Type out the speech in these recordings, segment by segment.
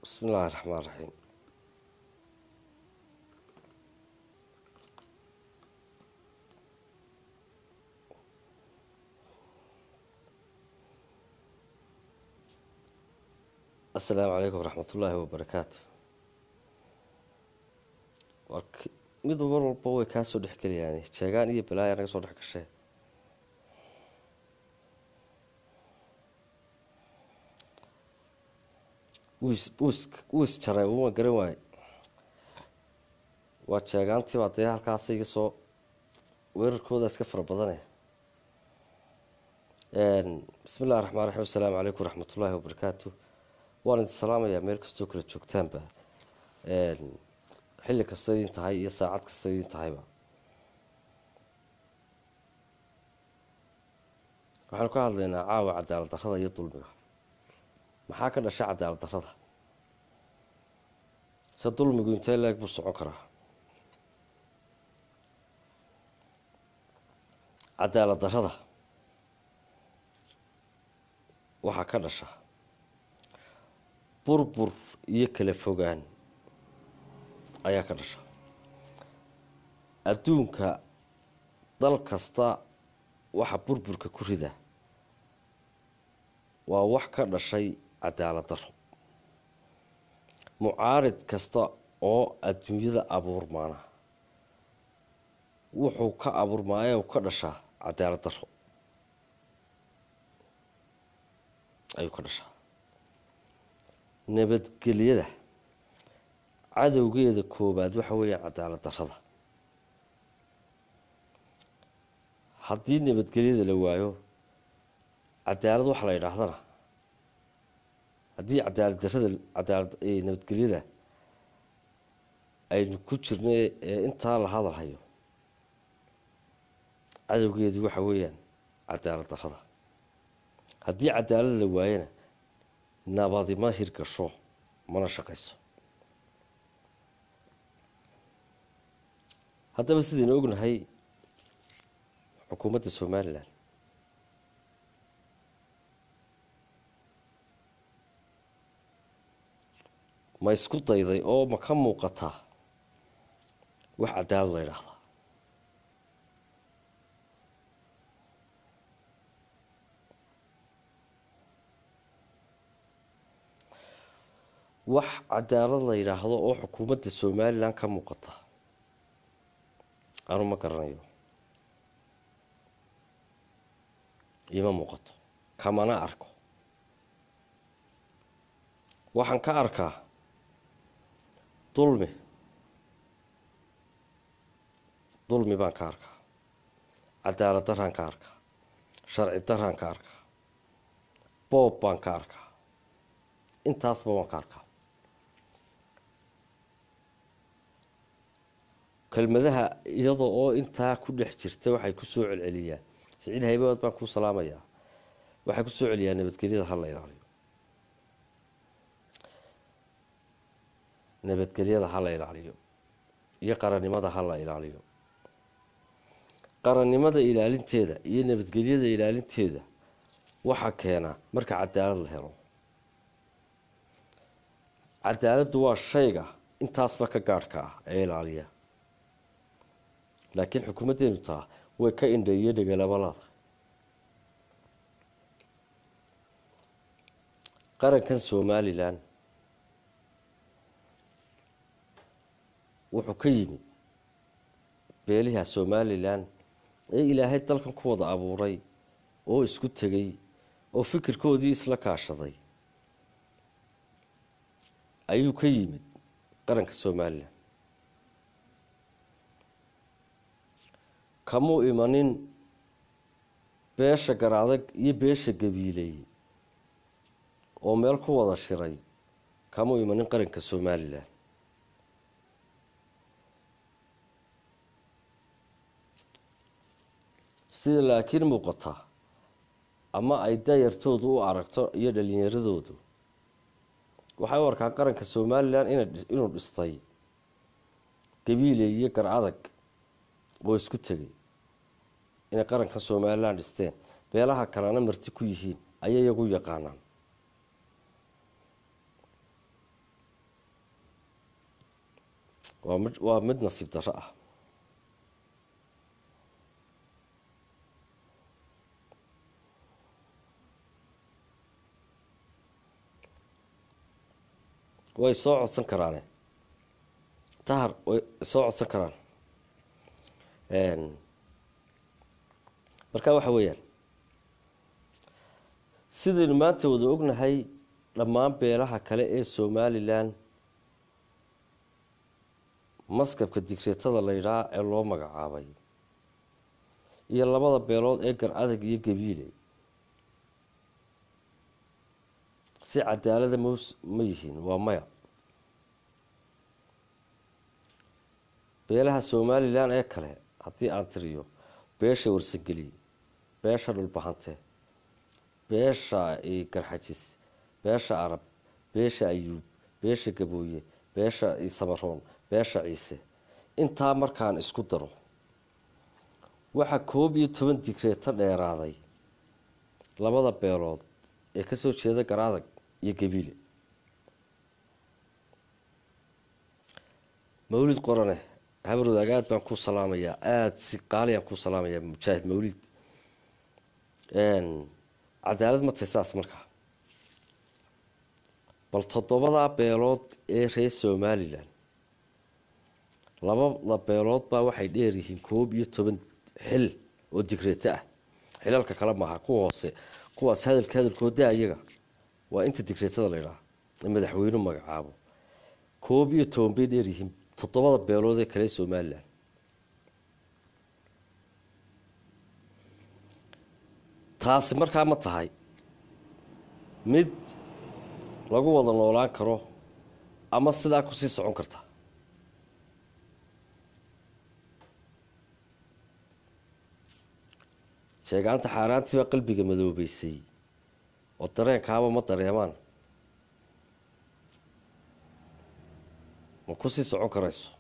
bismi illaahi raxmaan raxiim assalaamu calaykum waraxmat ullaahi wabarakaatu war mid mar walba way kaa soo dhex gelayaan jeegaan iyo balaaya naga soo dhex gashee wuu is jaray uma garan waaye waa jeegaantiibaa dee halkaasa iga soo weerarkooda iska fara badane bismi illahi raxmaan raxiim assalaamu calaykum waraxmat ullaahi wabarakaatu waan idin salaamayaa meel kastoo kala joogtaanba xilli kasta idin tahay iyo saacad kasta idin tahayba waxaanu ka hadlaynaa caawa cadaalad darrada iyo dulmiga maxaa ka dhasha cadaalad darrada se dulmigu intee leeg buu socon karaa cadaalad darrada waxaa ka dhasha burbur iyo kala fogaan ayaa ka dhasha adduunka dal kasta waxa burburka ku rida waa wax ka dhashay cadaalad darro mucaarid kasta oo adduunyada abuurmaana wuxuu ka abuurmaaya ka dhashaa cadaalad darro ayuu ka dhashaa nabadgelyada cadowgeeda koobaad waxa weeyaan cadaalad darrada haddii nabadgelyada la waayo cadaalad waxa la yidhaahdana haddii cadaalad darrada cadaalad nabadgelyada aynu ku jirna ee intaa la hadal hayo cadowgeedu waxa weeyaan cadaalad darrada haddii cadaalad la waayana nabadi ma hirgasho mana shaqayso haddaba sidaynu ognahay xukuumadda somalilan ma isku dayday oo ma ka muuqataa wax cadaalad la ydhaahdaa wax cadaalad la yidhaahdo oo xukuumadda somalilan ka muuqata anu ma garanayo ima muuqato kamana arko waxaan ka arkaa dulmi dulmi baan ka arkaa cadaalad daraan ka arkaa sharci daraan ka arkaa boob baan ka arkaa intaasba waan ka arkaa kelmadaha iyada oo intaa ku dhex jirta waxay ku soo celceliyaan siciid haybaad baan kuu salaamayaa waxay ku soo celiyaan nabadgelyada ha la ilaaliyo nabadgelyada ha la ilaaliyo iyo qarannimada ha la ilaaliyo qarannimada ilaalinteeda iyo nabadgelyada ilaalinteeda waxaa keena marka cadaalad la helo cadaaladdu waa shayga intaasba ka gaadhka ah ee ilaaliya laakiin xukuumaddeenu taa way ka indha iyo dhegalabalaada qarankan somalilan wuxuu ka yimid beeliha somalilan ee ilaahay dalkan ku wada abuuray oo isku tegay oo fikirkoodii isla kaashaday ayuu ka yimid qaranka somalilan kamuu imanin beesha garadag iyo beesha gabiiley oo meel ku wada shiray kamuu imanin qaranka somalilan sida laakiin muuqata ama ay dayartoodu u aragto iyo dhalinyaradoodu waxay u arkaan qaranka somalilan inuu dhistay gabiiley iyo gar adag oo isku tegay inay qaranka somalilan dhisteen beelaha kalena marti ku yihiin ayay iyagu yaqaanaan waa mid waa mid nasiib darro ah way soo codsan karaane tahar way soo codsan karaan marka waxa weeyaan sidaynu maanta wada ognahay dhammaan beelaha kale ee somalilan maskabka digreetada la yidhaha ee loo magacaabay iyo labada beelood ee gar adag iyo gabiile si cadaalada ms ma yihiin waa maya beelaha somalilan ee kale haddii aan tiriyo beesha warsangeli beesha dhulbahante beesha garxajis beesha arab beesha ayuub beesha gabooye beesha samaroon beesha ciise intaa markaan isku daro waxaa koob iyo toban digreeto dheeraaday labada beelood ee kasoo jeeda garaadag iyo gabiile mawlid qorane habarwadaag aad baan ku salaamayaa aada si qaaliyaan ku salaamayaa mujaahid mawlid cadaalad ma tahay saas markaa bal toddobadaa beelood ee reer somalilan labada beelood baa waxay dheer yihiin koob iyo toban xil oo digreeto ah xilalka kale maaha kuwa hoose kuwaas hadalka hadalkooda ayaga waa inta digreetada la ydhaha ee madaxweynu magacaabo koob iyo toban bay dheer yihiin toddobada beelood ee kale somalilan taasi markaa ma tahay mid lagu wada noolaan karo ama sidaa kusii socon karta sheegaanta xaaraantii baa qalbiga madoobeysay oo dareenkaaba ma dareemaan ma kusii socon karayso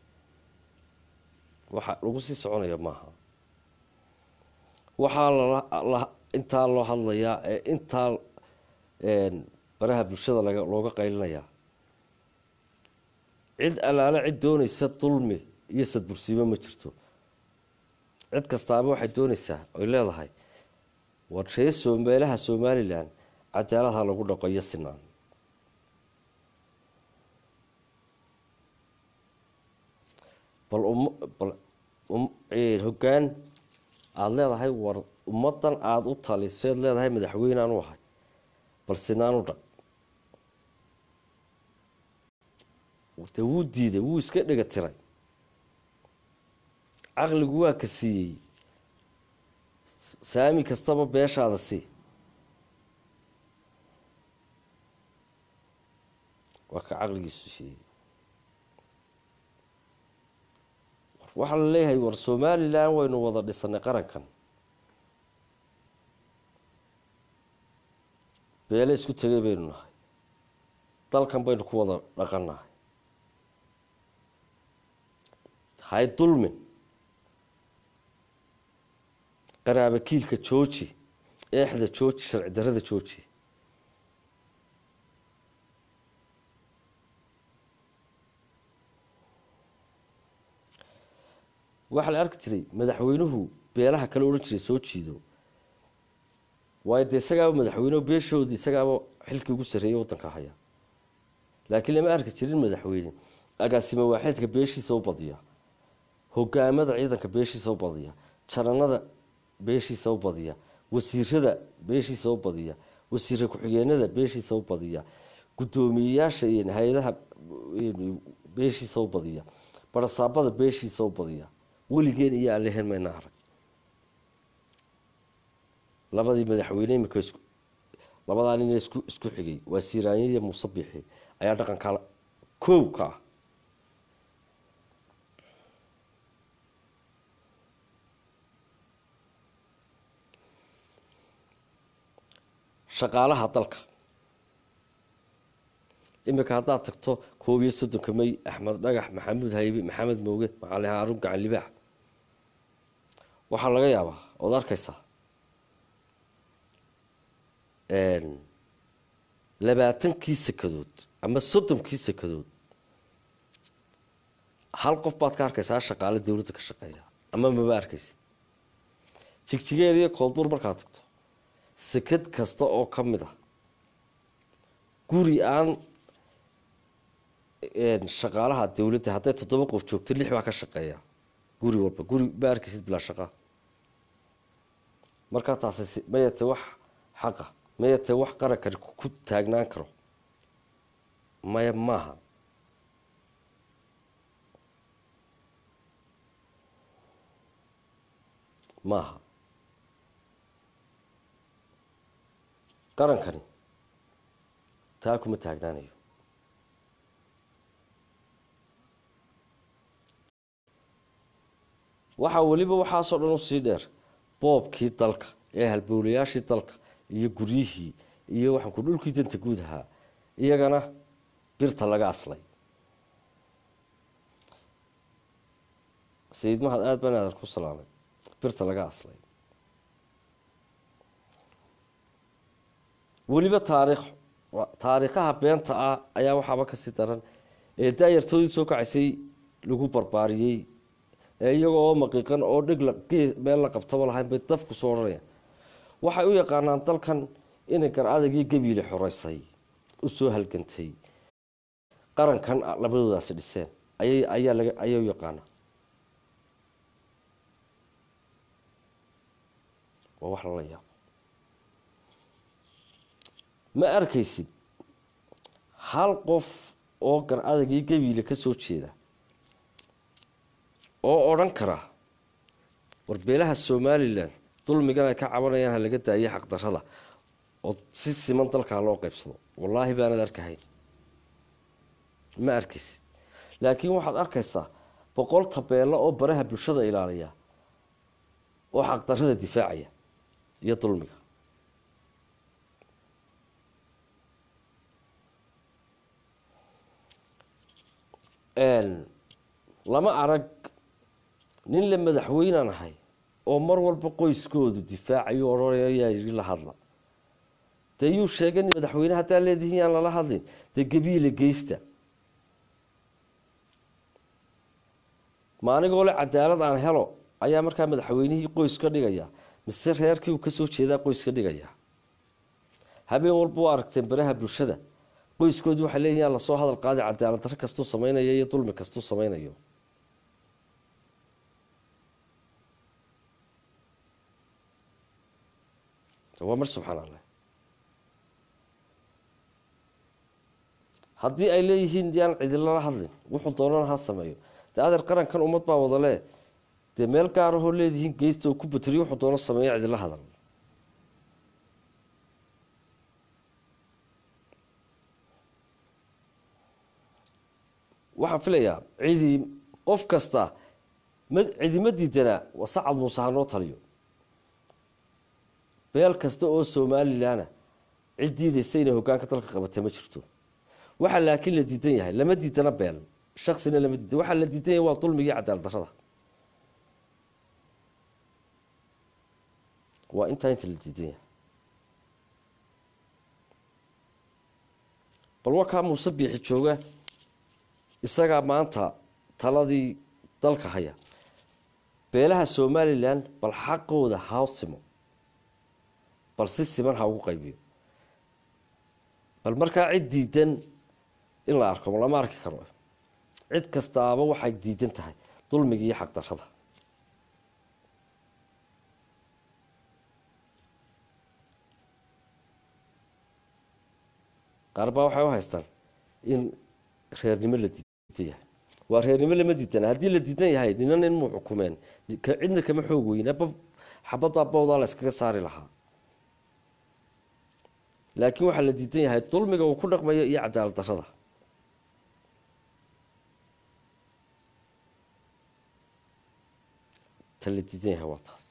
waxa lagu sii soconaya maaha waxaa lala intaa loo hadlayaa ee intaa baraha bulshada laga looga qaylinayaa cid allaale cid doonaysa dulmi iyo sadbursiimo ma jirto cid kastaaba waxay doonaysaa oy leedahay war ree soo meelaha somalilan cadaalad ha lagu dhaqo iyo sinaan bal bal hoggaan aada leedahay war ummadan aada u taliseed leedahay madaxweynaan u ahay bal sinaan u dhaq de wuu diiday wuu iska dhega tiray caqligu waa ka siiyey saami kastaba beeshaada sii waa ka caqligiisu siiyey waxaa la leeyahay war somalilan waynu wada dhisanay qarankan beele isku tegay baynu nahay dalkan baynu ku wada dhaqannahay hay dulmin qaraaba kiilka jooji eexda jooji sharci darada jooji waxaa la arki jiray madaxweynuhu beelaha kale odhan jiray soo jiido waayo dee isagaaba madaxweyneho beeshoodii isagaaba xilkii ugu sarreeyay waddanka haya laakiin lama arki jirin madaxweyne agaasimo waaxeedka beeshiisa u badiya hogaamada ciidanka beeshiisa u badiya jananada beeshiisa u badiya wasiirada beeshiisa u badiya wasiire ku-xigeenada beeshiisa u badiya guddoomiyeyaasha iyo hay-adaha beeshiisa u badiya barasaabada beeshiisa u badiya weligeen iyo aan lehen mayna arag labadii madaxweyne imika is labadaa nin isku isku xigay waa siiraanye iyo muuse bixi ayaa dhaqanka koow ka ah shaqaalaha dalka imika haddaad tagto koob iyo soddonka may axmed dhagax maxamuud haybe maxamed mooge macali haarun gacan libaax waxaa laga yaabaa ood arkaysaa labaatankii sekadood ama soddonkii sekadood hal qof baad ka arkaysaa shaqaale dowladda ka shaqeeya ama maba arkaysid jigjigeer iyo koodbuur markaad tagto sekad kasta oo ka mid ah guri aan shaqaalaha dowladda hadday toddoba qof joogto lix baa ka shaqeeya guri walba guri ma arkaysid bilaa shaqa markaa taasi mayate wax xaqa mayate wax qarankani ku taagnaan karo maya maaha maaha qarankani taa kuma taagnaanayo waxaa weliba waxaasoo dhan usii dheer boobkii dalka ee halbowlayaashii dalka iyo guryihii iyo waxaan ku dhulkii danta guud ahaa iyagana birta laga aslay sayid mahad aada baan aadar ku salaamay birta laga aslay weliba taariikh taariikhaha beenta ah ayaa waxaaba kasii daran ee daayartoodii soo kacaysay lagu barbaariyey ee iyagoo oo maqiiqan oo dhig meel la qabtaba lahayn bay dafku soo odhanayaan waxay u yaqaanaan dalkan inay gar adagii gabiile xoreysay u soo halgantay qarankan labadoodaasi dhiseen ayay ayaa laga ayay u yaqaanaa waa wax lala yaabo ma arkaysid hal qof oo gar adagii gabiile ka soo jeeda oo odhan kara warbeelaha somalilan dulmigan ay ka cabanayaan ha laga daayay xaqdarada oo si siman dalkaa loo qaybsado wallaahi baanad arkahayn ma arkaysid laakiin waxaad arkaysaa boqol tabeello oo baraha bulshada ilaaliya oo xaqdarada difaacaya iyo dulmiga lama arag nin la madaxweynaan ahay oo mar walba qoyskoodu difaacayo odhanaya yaa yidhi la hadla dee yuu sheegay madaxweyne haddaa leedihiin yaan lala hadlin dee gabiila geysta ma anigoo le cadaalad aan helo ayaa markaa madaxweynihii qoys ka dhigaya mise reerkii uu kasoo jeedaa qoys ka dhigaya habeen walba u aragteen baraha bulshada qoyskoodii waxay leeyihin yaan lasoo hadal qaadi cadaalad darro kastuu samaynayo iyo dulmi kastuu samaynayo waa mar subxaan allah haddii ay leeyihiin yaan cidilala hadlin wuxuu doonana ha sameeyo dee adeer qarankan ummad baa wadalee dee meel gaarahoo leedihiin geysta oo ku bateriyo wuxuu doono sameeyo cidila hadal waxaan filayaa cidii qof kasta ma cidima diidanaa waa sacad muuse hanoo taliyo beel kasta oo somalilanna cid diidaysa inay hogaanka dalka qabata ma jirto waxaa laakiin la diidan yahay lama diidana beel shaksina lama diidan waxaa la diidan yahay waa dulmigii cadaalad darrada waa intaa inta la diidan yahay bal wakaa muuse biixi jooga isagaa maanta taladii dalka haya beelaha somalilan bal xaqooda ha simo bal si siman ha ugu qaybiyo bal markaa cid diidan in la arko lama arki karo cid kastaaba waxay diidan tahay dulmiga iyo xaqdarrada qaar baa waxay u haystaan in reernimo la diidan yahay waa reernimo lama diidana haddii la diidan yahay ninan inmuu xukumeen cidna kama xoog weyna xabadbaa bowdaa la iskaga saari lahaa laakiin waxaa la diidan yahay dulmiga uu ku dhaqmayo iyo cadaalad darrada ta la diidan yahay waa taas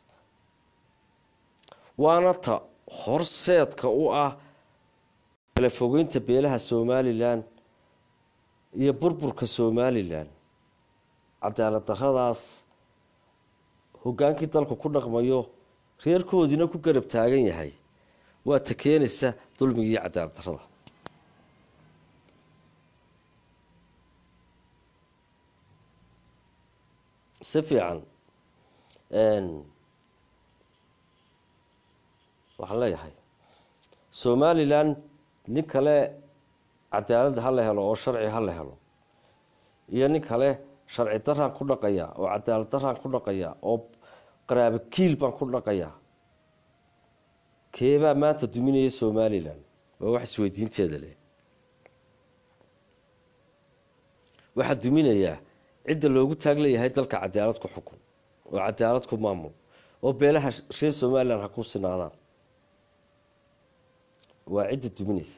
waana ta horseedka u ah kala fogeynta beelaha somalilan iyo burburka somalilan cadaalad darradaas hogaankii dalku ku dhaqmayo reerkoodiina ku garab taagan yahay waa ta keenaysa dulmiga iyo cadaalad darrada si fiican waxaan leeyahay somalilan nin kale cadaalad ha la helo oo sharci ha la helo iyo nin kale sharci daraan ku dhaqaya oo cadaalad daraan ku dhaqaya oo qaraabo kiil baan ku dhaqaya keebaa maanta duminaya somalilan waa wax isweydiinteeda leh waxaa duminayaa cidda loogu taag leeyahay dalka cadaalad ku xukun oo cadaalad ku maamul oo beelaha reer somalilan ha ku sinaadaan waa cidda duminaysa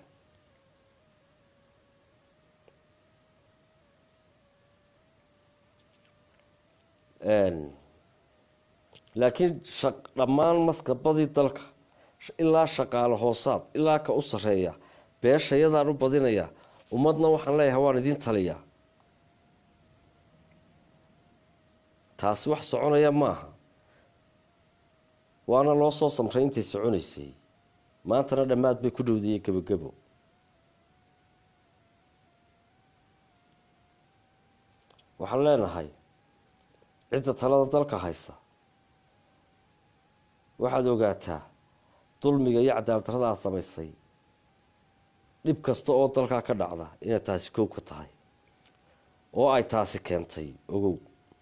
laakiin dhammaan maskabadii dalka ilaa shaqaale hoosaad ilaa ka u sareeya beeshayadaan u badinaya ummadna waxaan leeyahay waan idin taliyaa taasi wax soconaya maaha waana loo soo samray intay soconaysay maantana dhammaad bay ku dhowdayey gebogebo waxaan leenahay cidda talada dalka haysa waxaad ogaataa dulmiga iyo cadaalad darrada aad samaysay dhib kasta oo dalkaa ka dhacda inay taasi kow ka tahay oo ay taasi keentay ogow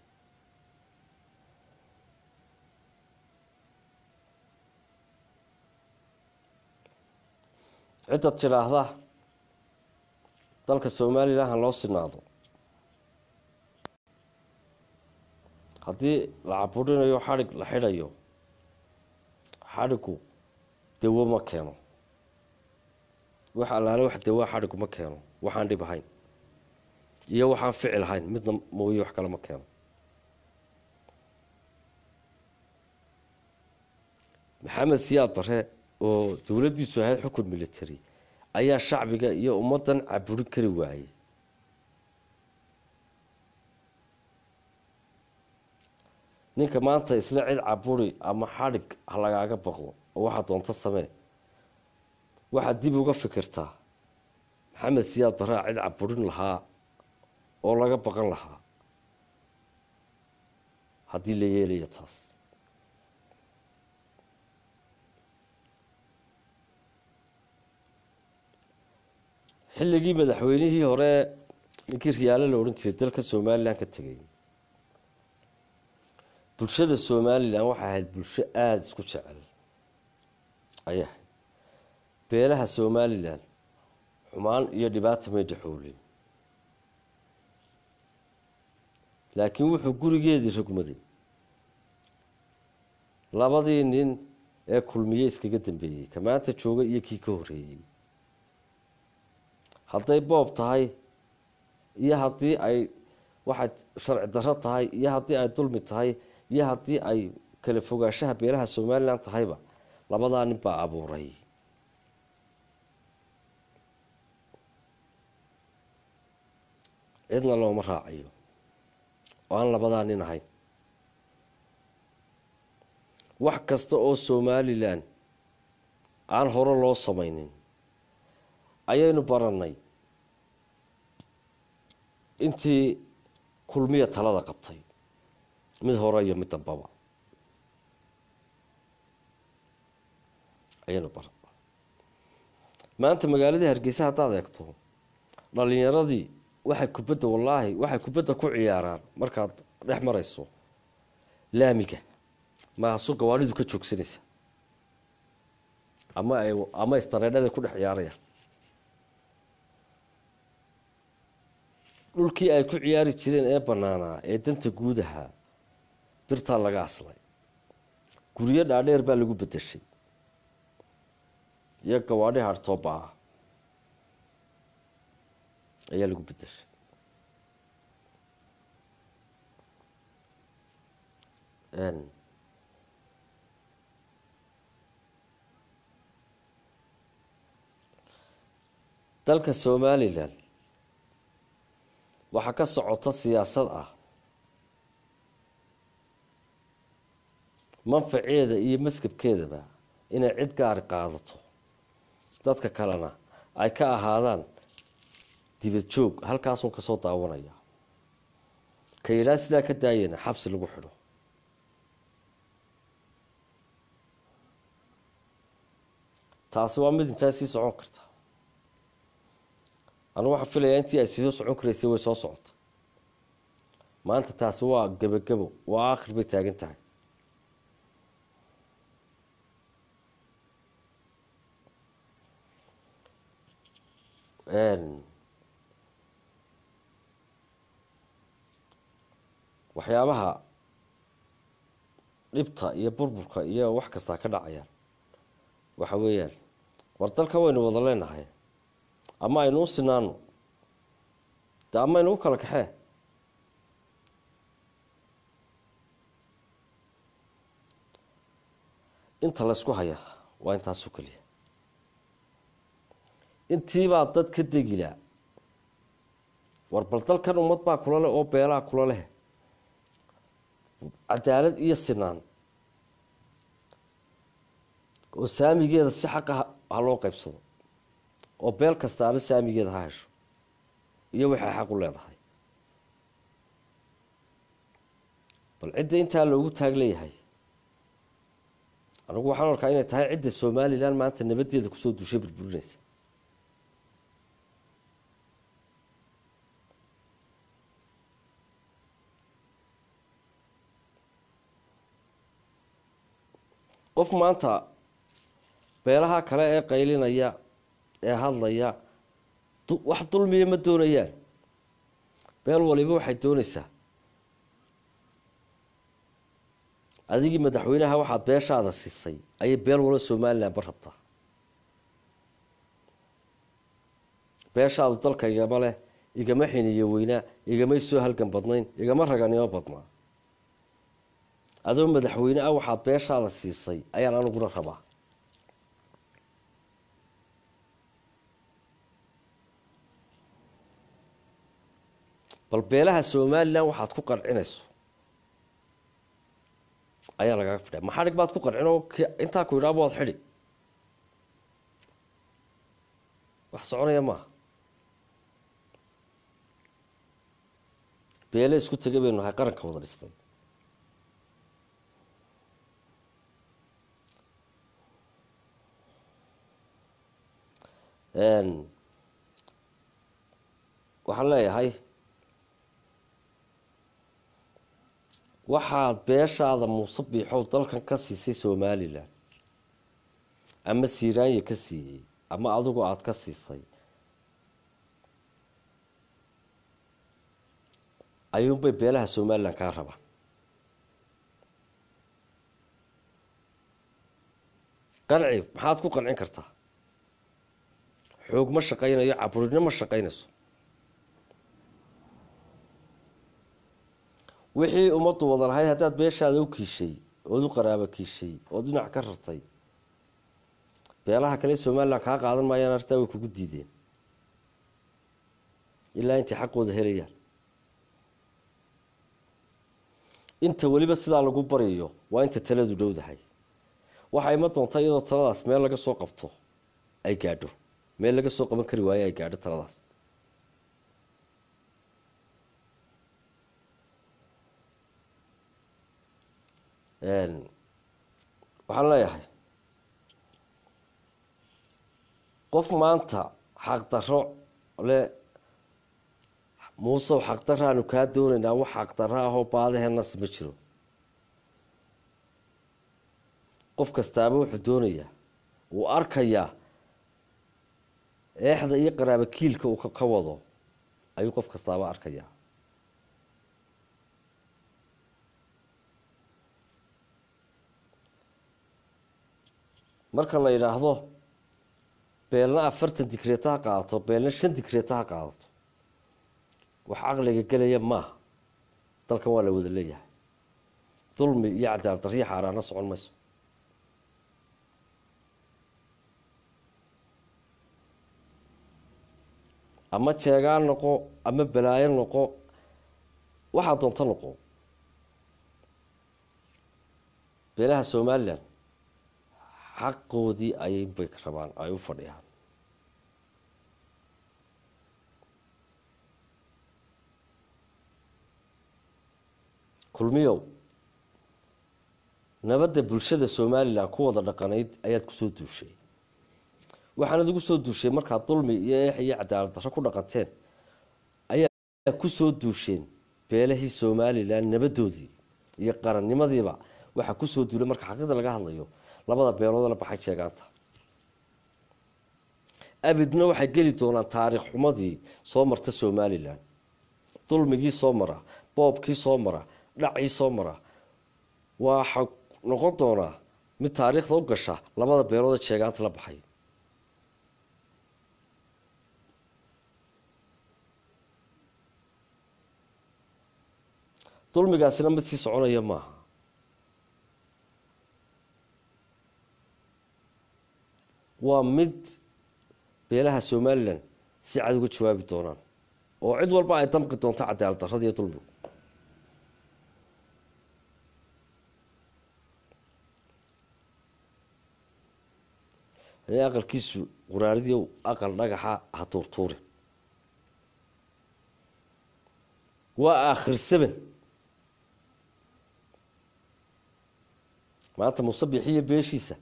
cidda tidhaahda dalka somalilan ha loo sinaado haddii la caburinayo xadhig la xidhayo xadhigu dawo ma keeno wax allaale wax dawaa xadhigu ma keeno waxaan dhib ahayn iyo waxaan ficil ahayn midna mooye wax kale ma keeno maxamed siyaad bare oo dowladdiisu ahayd xukun military ayaa shacbiga iyo ummaddan caburin kari waayey ninka maanta isla cid caburi ama xadhig ha lagaaga baqdo oo waxaa doonto samee waxaad dib uga fikirtaa maxamed siyaad baraa cid caburin lahaa oo laga baqan lahaa haddii la yeelayo taas xilligii madaxweynihii hore ninkii riyaale la odhan jiray dalka somalilan ka tegay bulshada somalilan waxay ahayd bulsho aada isku jecel ayay ahayd beelaha somalilan xumaan iyo dhibaata may dhexoolin laakiin wuxuu gurigeedii rogmaday labadii nin ee kulmiye iskaga dambeeyey ka maanta jooga iyo kii ka horreeyey hadday boob tahay iyo haddii ay waxay sharci darro tahay iyo haddii ay dulmi tahay iyo haddii ay kala fogaanshaha beelaha somalilan tahayba labadaa nin baa abuuray cidna looma raacayo oo aan labadaa nin ahayn wax kasta oo somalilan aan hore loo samaynin ayaynu barannay intii kulmiya talada qabtay mid hore iyo mid dambaba ayaynu baran maanta magaaladii hargeysa haddaad eegto dhalinyaradii waxay kubadda wallaahi waxay kubadda ku ciyaaraan markaad dhex marayso laamiga maasu gawaadhidu ka joogsanaysa ama ay ama istareedhada ku dhex ciyaarayaan dhulkii ay ku ciyaari jireen ee banaanaa ee danta guudaha birtaa laga aslay guryo dhaadheer baa lagu bedeshay iyo gawaadhi hartooba ah ayaa lagu bedeshay dalka somalilan waxaa ka socota siyaasad ah manfaceeda iyo maskabkeedaba inay cid gaari qaadato dadka kalena ay ka ahaadaan dibad joog halkaasun kasoo daawanaya ka yidhaha sidaa ka daayana xabsi lagu xidho taasi waa mid intaa sii socon karta anugu waxaan filayaa intii ay sii socon karaysay way soo socota maanta taasi waa gebagebo waa aakhir bay taagan tahay waxyaabaha dhibta iyo burburka iyo wax kastaa ka dhacayaan waxa weeyaan war dalka waynu wada leenahay ama aynu u sinaano de ama aynu u kala kaxee inta laysku hayaa waa intaasu keliya intiibaa dad ka degilaa war bal dalkan ummad baa kula leh oo beelaha kula leh cadaalad iyo sinaan oo saamigeeda si xaqa ha loo qaybsado oo beel kastaaba saamigeeda ha hesho iyo waxay xaq u leedahay bal cidda intaa loogu taag leeyahay anigu waxaan arkaa inay tahay cidda somalilan maanta nabaddeeda kusoo duushay burburinaysa qof maanta beelaha kale ee qaylinaya ee hadlaya wax dulmiya ma doonayaan beel waliba waxay doonaysaa adigii madaxweynaha waxaad beeshaada siisay ayay beel walo somalilan ba rabtaa beeshaadu dalka igama leh igama xiniyo weynaa igamay soo halgan badnayn igama raganimo badnaa adoo madaxweyne ah waxaad beeshaada siisay ayaan aniguna rabaa bal beelaha somalilan waxaad ku qancinayso ayaa lagaga fidha ma xadhig baad ku qancin oo intaa ku yidhaaba waad xidhi wax soconaya maaha beele isku tegay baynu nahay qaranka wada dhistay waxaan leeyahay waxaad beeshaada muuse biixow dalkan ka siisay somalilan ama siiraanya ka siiyey ama adigu aada ka siisay ayuunbay beelaha somalilan kaa rabaan qanci maxaad ku qancin kartaa xoog ma shaqaynayo caburinimo ma shaqaynayso wixii ummaddu wada lahayd haddaad beeshaada u kiishay ood u qaraabo kiishay ood dhinac ka rartay beelaha kale somalilan kaa qaadan maayaan artaa way kugu diideen ilaa intay xaqooda helayaan inta weliba sidaa lagu baryayo waa inta taladu dhowdahay waxaa ima doonta iyadoo taladaas meel laga soo qabto ay gaadho meel laga soo qaban kari waayo ay gaadho taladaas waxaan leeyahay qof maanta xaqdarro le muusew xaqdaraanu kaa doonaynaa wax xaqdarro ahoo baadaheennas ma jiro qof kastaaba wuxuu doonayaa wuu arkayaa eexda iyo qaraabo kiilka uu ka wado ayuu qof kastaaba arkayaa marka la yidhaahdo beelna afartan digreeta ha qaadato beelna shan digreeta ha qaadato wax caqliga gelaya maaha dalkan waa la wada leeyahay dulmi iyo cadaalad darriya xaaraana socon mayso ama jeegaan noqo ama balaayo noqo waxaa doonto noqo beelaha somalilan xaqoodii ayay bay rabaan ay u fadhiyaan kulmiyow nabadda bulshada somalilan ku wada dhaqanayd ayaad kusoo duushay waxaanad ugu soo duushay markaad dulmi iyo eex iyo cadaalad darro ku dhaqanteen ayaa kusoo duusheen beelahii somalilan nabadoodii iyo qarannimadiiba waxaa kusoo duulay marka xaqiiqda laga hadlayo labada beelood la baxay sheegaanta abidna waxay geli doonaan taariikh xumadii soo marta somalilan dulmigii soo mara boobkii soo mara dhacii soo mara waxa noqon doonaa mid taariikhda u gasha labada beelood ee sheegaanta la baxay dulmigaasina mid sii soconaya maaha waa mid beelaha somalilan si cad uga jawaabi doonaan oo cid walba ay damqi doonto cadaalad darrada iyo dulmigu aqalkiisu quraaridiiw aqal dhagaxa ha tuurtuurin waa aakhir seven maanta musabixiyo beeshiisa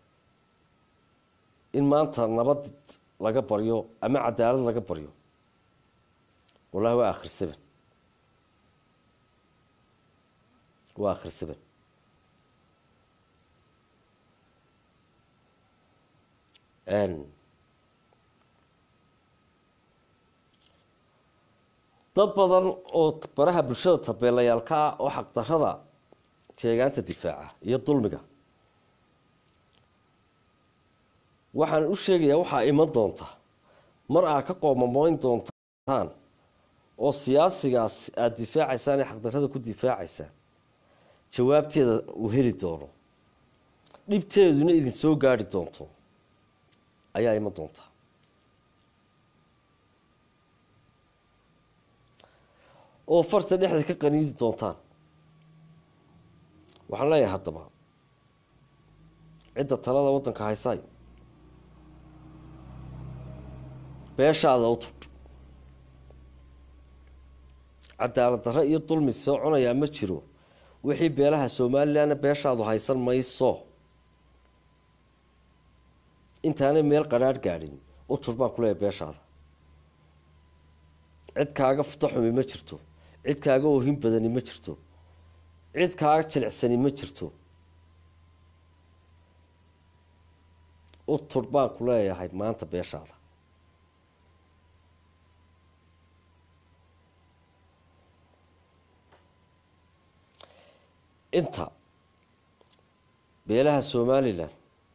in maanta nabad laga baryo ama cadaalad laga baryo wallahi waa aakhir seven waa aakhir seven dad badan oo baraha bulshada tabeelayaalka ah oo xaqdarrada sheegaanta difaaca iyo dulmiga waxaan u sheegayaa waxaa iman doonta mar aa ka qoomamoyn doontaan oo siyaasigaas aada difaacaysaan ee xaqdarrada ku difaacaysaan jawaabteeda uu heli doono dhibteeduna idin soo gaari doonto ayaa iman doonta oo farta dhexda ka qaniidi doontaan waxaan leeyahay haddaba cidda talada waddanka haysaay beeshaada u tudh cadaalad darre iyo dulmi soconayaa ma jiro wixii beelaha somalilanna beeshaadu haysan mayso intaanay meel qadhaadh gaadhin u tur baan ku leeyahay beeshaada cid kaaga futo xumi ma jirto cid kaaga ohin badani ma jirto cid kaaga jilicsani ma jirto u tur baan ku leeyahay maanta beeshaada inta beelaha somalilan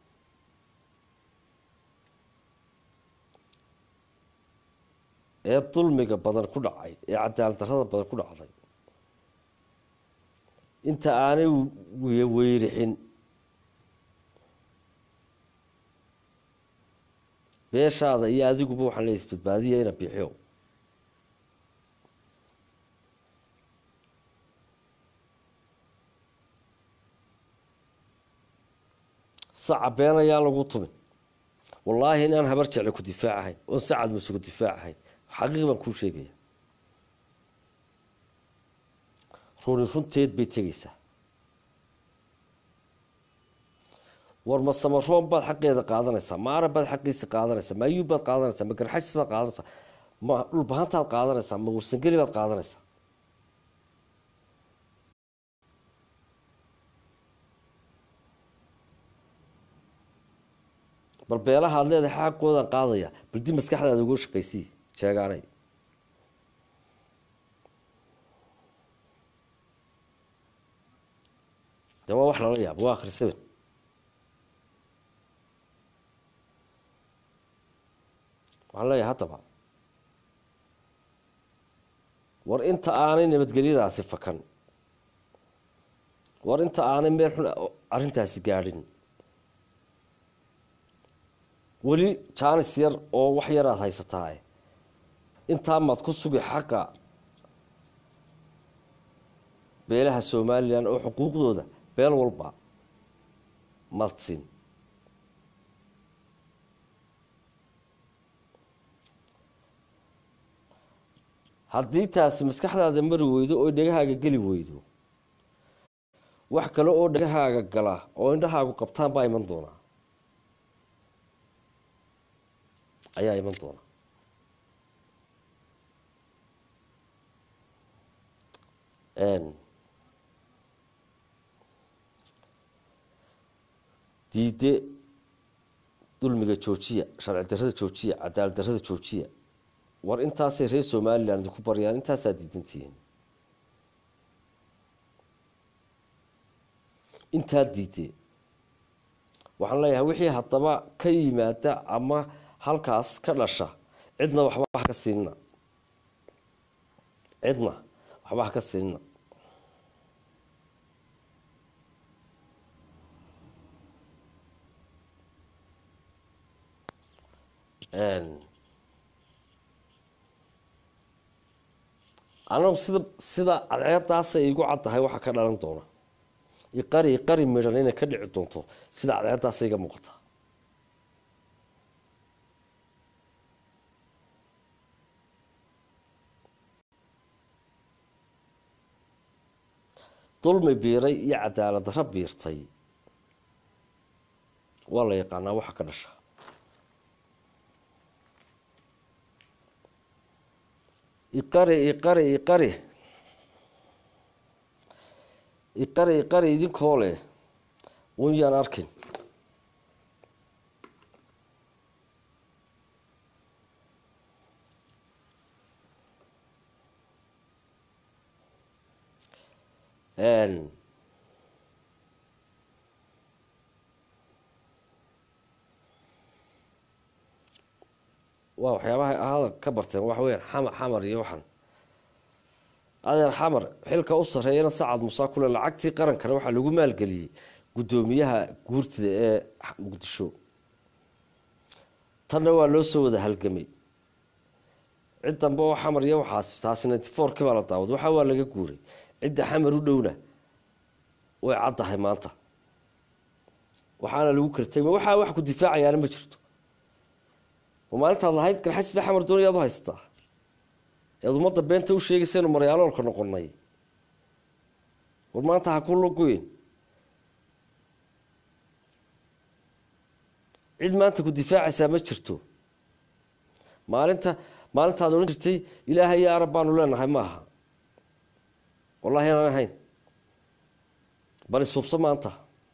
ee dulmiga badan ku dhacay ee cadaalad darrada badan ku dhacday inta aanay weyrixin beeshaada iyo adiguba waxaan leey isbadbaadiya ina bixiyo saca been ayaan lagu tumin wallaahi inaan habar jecle ku difaacahayn oon sacad muse ku difaacahayn xaqiiq baan kuu sheegaya runi runteed bay tegeysaa war ma samaroon baad xaqeeda qaadanaysaa ma arab baad xaqiisa qaadanaysaa ma ayuub baad qaadanaysaa ma garxajis baad qaadanaysaa ma dhulbahantaad qaadanaysaa ma warsangeli baad qaadanaysaa bal beelaha ad leedahay xaqoodan qaadaya bal dib maskaxdaada uga shaqaysii sheegaanay de waa wax lala yaabo waa akhrisaben waxaan leeyahay haddaba war inta aanay nabadgelyadaasi fakan war inta aanay meel xun arrintaasi gaadhin weli jaanis yar oo wax yar aada haysataa intaa maad ku sugi xaqa beelaha somalilan oo xuquuqdooda beel walba madsin haddii taasi maskaxdaada mari weydo oo dhegahaaga geli weydo wax kale oo dhagahaaga gala oo indhahaagu qabtaan baa iman doonaa ayaa iman doona diide dulmiga joojiya sharci darrada joojiya cadaalad darrada joojiya war intaasay reer somalilan idinku baryaan intaasaa diidantihiin intaa diidee waxaan leeyahay wixii haddaba ka yimaada ama halkaas ka dhasha cidna waxba ha ka siinina cidna waxba ha ka siinina anagu sida sida cadceedaasay igu caddahay waxaa ka dhalan doona iqari iqari midhan inay ka dhici doonto sida cadceedaasa iga muuqata dulmi biiray iyo cadaalad darro biirtay waa la yaqaanaa waxa ka dhasha iqari iqari iqari iqari iqari idinkoo leh un yaan arkin waa waxyaabaha hadal ka barteen waxa weyaan xamar xamar iyo waxan adeer xamar xilka u sarreeyana sacad musaa kule lacagtii qarankana waxaa lagu maalgeliyey guddoomiyaha guurtida ee muqdisho tanna waa loo soo wada halgamay cid dambe oo xamar iyo waxaas taasi ninety fourkii baa la daawad waxa waa laga guuray cidda xamar u dhowna way caddahay maanta waxaana lagu kartay waxaa wax ku difaacayaana ma jirto maalintaad lahayd garxajis ba xamar doonaya ad u haysataa ead ummadda beenta u sheegaysaynu maryaaloolka noqonay war maanta ha ku logoyn cid maanta ku difaacaysaa ma jirto maalinta maalintaad odhan jirtay ilaahay iyo arab baanu leenahay ma aha wallahi inaan ahayn bal isuubso maanta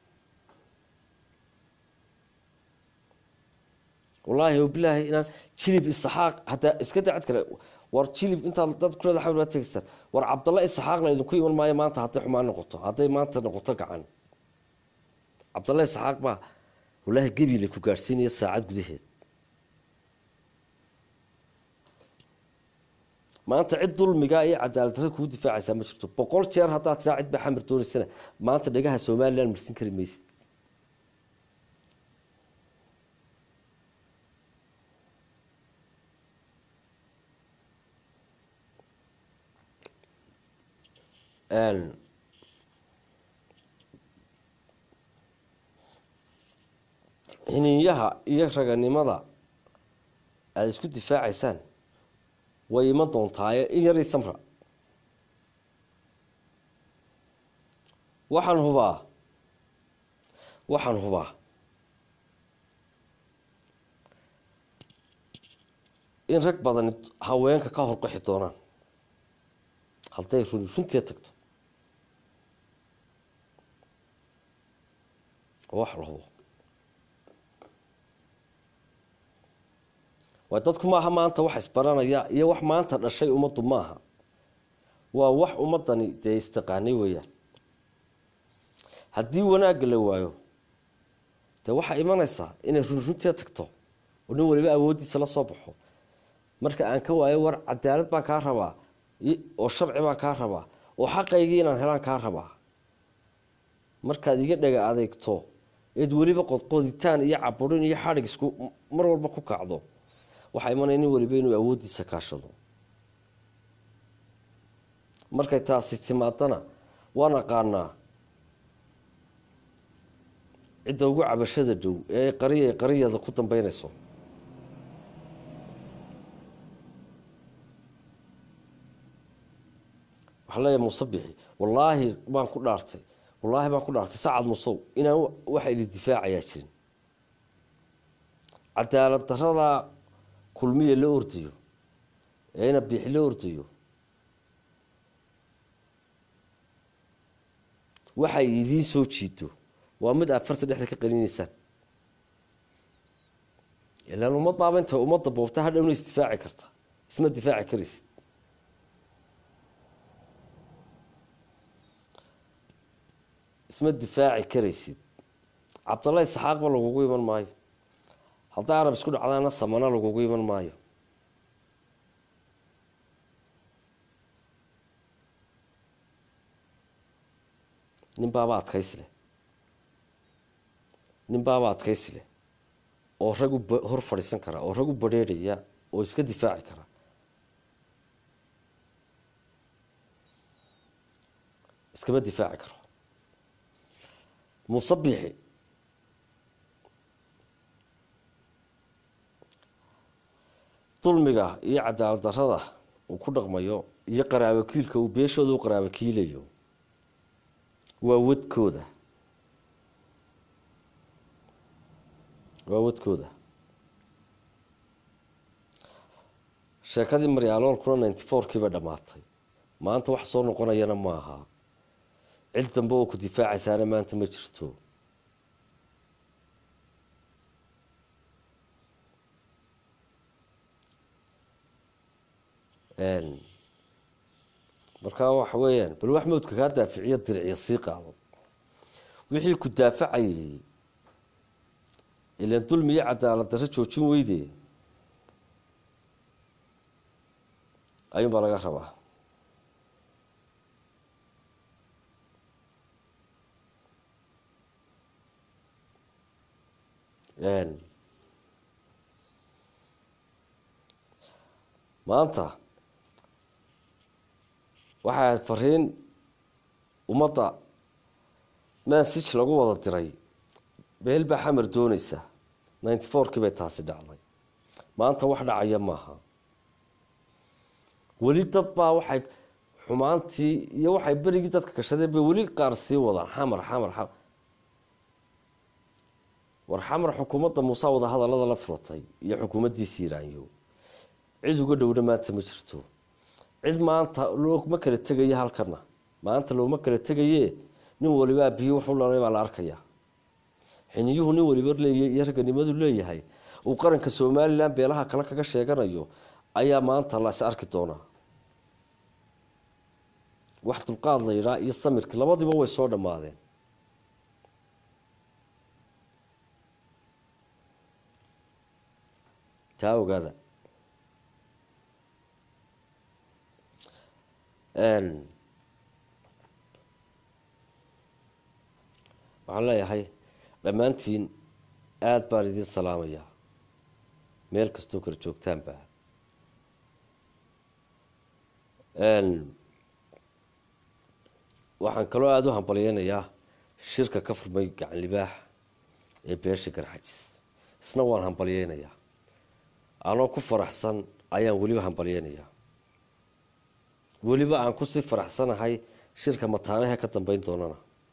wallaahi bilaahi inaan jilib isaxaaq hataa iska dacad kale war jilib intaad dad kuleeda xamar baad tegaysaan war cabdalla isaxaaqna idinku iman maayo maanta hadday xumaan noqoto hadday maanta noqoto gacan cabdalla isaxaaq baa wallaahi gebile ku gaadhsiinaya saacad gudaheed maanta cid dulmiga iyo cadaalad darra kugu difaacaysaa ma jirto boqol jeer haddaad tiraa cid baa xamar doonaysana maanta dhagaha somalilan marsin kari maysid xiniinyaha iyo raganimada aada isku difaacaysaan way iman doontaaye in yarii samra waxaan hubaa waxaan hubaa in rag badani haweenka ka horqaxi doonaan hadday runi runtii tagto wax la hubo waa dadku maaha maanta wax isbaranaya iyo wax maanta dhashay ummaddu maaha waa wax ummadani dee istaqaanay weeyaan haddii wanaagga la waayo dee waxaa imanaysaa inay run runtii tagto oo nin waliba awooddiisa la soo baxo marka aan ka waayo war cadaalad baan kaa rabaa oo sharci baan kaa rabaa oo xaqaygii inaan helaan kaa rabaa markaad iga dhaga adeegto eed weliba qodqoditaan iyo caburin iyo xadhig isku mar walba ku kacdo waxaa imanaya nin waliba inuu awooddiisa kaashado markay taasi timaadana waan aqaanaa cidda ugu cabashada dhow ee qariya qariyada ku dambeynayso waxaa leeyahay muuse bixi wallaahi baan ku dhaartay wallaahi baan ku dhaartay sacad musow inaan waxa idin difaacayaa jirin cadaalad daradaa kulmiya la ordayo ee ina biixi la ordayo waxay idiin soo jiito waa mid aad farta dhexda ka qalinaysaan ilaan ummad baaba inta ummadda boobta hadhowna isdifaaci karta isma difaaci karaysid isma difaaci karaysid cabdalla isxaaqba lagugu iman maayo hadday arab isku dhacdaana samana lagugu iman maayo nin baaba adkaysi leh nin baaba adkaysi leh oo rag u hor fadhiisan kara oo rag u badrheerhaya oo iska difaaci kara iskama difaaci karo musabixi dulmiga iyo cadaalad darada uu ku dhaqmayo iyo qaraabakiilka uu beeshooda u qaraabakiilayo waa wadkooda waa wadkooda sheekadii maryaaloolkuna ninety four kii bay dhammaatay maanta wax soo noqonayana ma aha cid dambe oo ku difaacaysaana maanta ma jirto markaa waxa weeyaan bal wax mawdka kaa daaficiyo diriciyo sii qaado wixii ku daafacayay ilan dulmi iyo cadaalad darro joojin weyde ayuun baa laga rabaa maanta waxaa fariin ummadda mansij lagu wada diray beel baa xamar dooneysa ninety four kii bay taasi dhacday maanta wax dhacaya maaha weli dad baa waxay xumaantii iyo waxay berigii dadka gashadeen bay weli qaar sii wadaan xamar xamar xamar war xamar xukuumadda muuse wada hadallada la furatay iyo xukuumaddiisi iraanyo cid uga dhowna maanta ma jirto cid maanta looma kala tegaye halkana maanta looma kala tegaye nin walibaa biyo wuxuu dhalay baa la arkayaa xiniyuhu nin waliba leeyahy iyo raganimadu leeyahay uu qaranka somalilan beelaha kale kaga sheeganayo ayaa maanta la is arki doonaa wax dulqaad la yidhaa iyo samirki labadiiba way soo dhammaadeen taa ogaada waxaan leeyahay dhammaantiin aada baan idiin salaamayaa meel kastoo kala joogtaanba waxaan kaloo aada u hambalyeynayaa shirka ka furmay gacan libaax ee beesha garxajis isna waan hambalyeynayaa anoo ku faraxsan ayaan weliba hambalyeynayaa weliba aan kusii faraxsanahay shirka mataanahe ka dambeyn doonana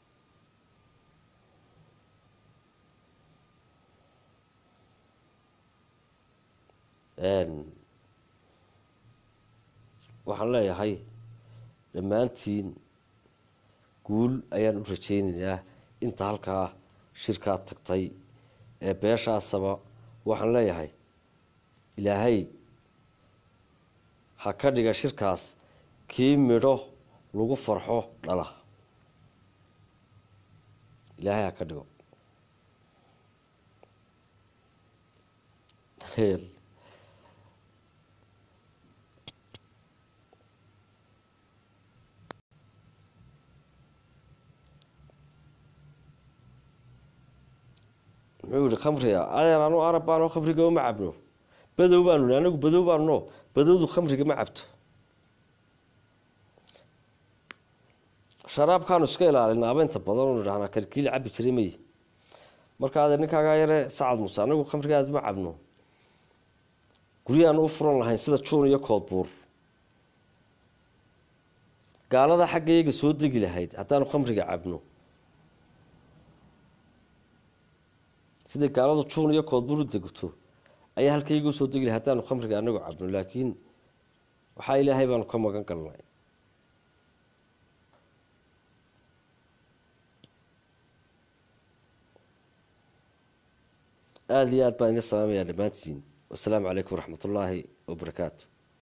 waxaan leeyahay dhammaantiin guul ayaan u rajeynaynaa inta halkaa shirkaa tagtay ee beeshaasaba waxaan leeyahay ilaahay ha ka dhiga shirkaas kii midho lagu farxo dhala ilaahay ha ka dhigo muxuu yihi khamriga adeer anu arab baano khamriga uma cabno badow baanu anagu badow baanu no badowdu khamriga ma cabto sharaabkaanu iska ilaalina abeynta badan u idhahnaa kalkiili cabi jiray may marka adeer ninkaagaa yare sacad muse anagu khamriga aad ma cabno guryahaanu u furan lahayn sida juun iyo koodbuur gaalada xagga iyaga soo degi lahayd haddaanu khamriga cabno sidai gaaladu juun iyo koodbur u degto ayaa halkaygu soo degi lahay haddaanu khamriga anagu cabno laakiin waxaa ilaahay baanu ka magan galnay aada iyo aad baan ina salaamayaa dhammaantiin wasalaamu calaykum waraxmat ullaahi wabarakaatu